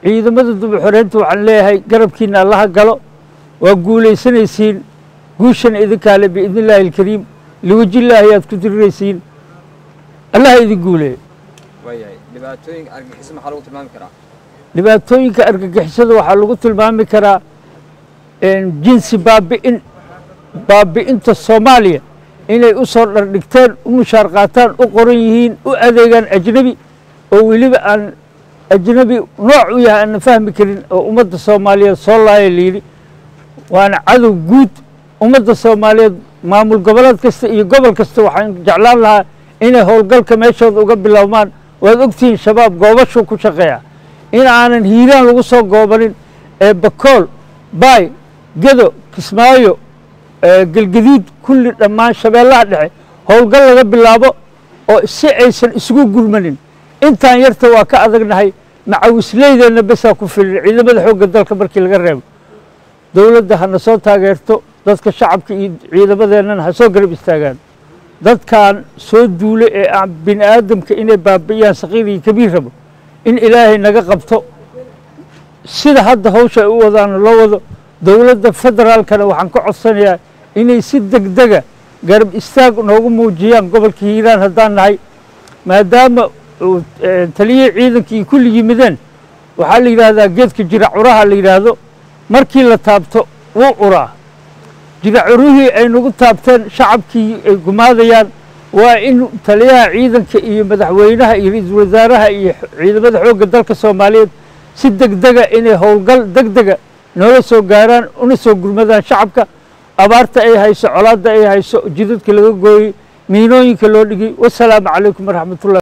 ciidamada dib u xoreynta waxaan leeyahay garabkiina allaha galo waa guulaysanaysiin guushana idinkaale biidni illaahi alkariim liwajillaahi aad ku diriraysiin allaha idin guuleeyo waayahay dhibaatooyinka argagixisada maxaa lagu tilmaami karaa dhibaatooyinka argagixisada waxaa lagu tilmaami karaa jinsi baabi'in baabi'inta soomaaliya inay u soo dhardhigteen u mushaar qaataan u qoran yihiin u adeegaan ajnebi oo weliba aan ajnebi nooc u yahay aanan fahmi karin oo ummadda soomaaliyeed soo laaya layidhi waana cadow guud ummadda soomaaliyeed maamul goboleed kasta iyo gobol kasta waxaan jeclaan lahaa inay howlgalka meeshooda uga bilowmaan waad ogtihiin shabaab goobashuu ku shaqeeya in aanan hiiraan lagu soo goobanin ee bakool baay gedo kismaayo gelgaduud kulli dhammaan shabeellaha dhexe howlgal laga bilaabo oo si aysan isugu gurmanin intaan yarta waa ka adagnahay macawisleydeenna besaa ku filin ciidamada xoogga dalka markii laga reebo dowladda hana soo taageerto dadka shacabka iyo ciidamadeennana ha soo garab istaagaan dadkan soo duule ee aan bini aadamka inay baabi'iyaan saqiir iyo kabiir rabo in ilaahay naga qabto sida hadda hawsha ay u wadaana loo wado dowladda federaalkana waxaan ka codsanayaa inay si degdega garab istaag noogu muujiyaan gobolka hiiraan haddaan nahay maadaama taliyihii ciidankii kulli yimideen waxaa la yidhaahdaa geedka jiracuraha la yidhaahdo markii la taabto wuu curaa jiracurihii ay nagu taabteen shacabkii ay gumaadayaan waa in taliyaha ciidanka iyo madaxweynaha iyo ra-iisul wasaaraha iyo ciidamada xoogga dalka soomaaliyeed si degdega inay howlgal degdega noola soo gaaraan una soo gurmadaan shacabka abaarta ay hayso colaadda ay hayso jidadka laga gooyey miinooyinka loo dhigay wasalaamu calaykum waraxmatullahi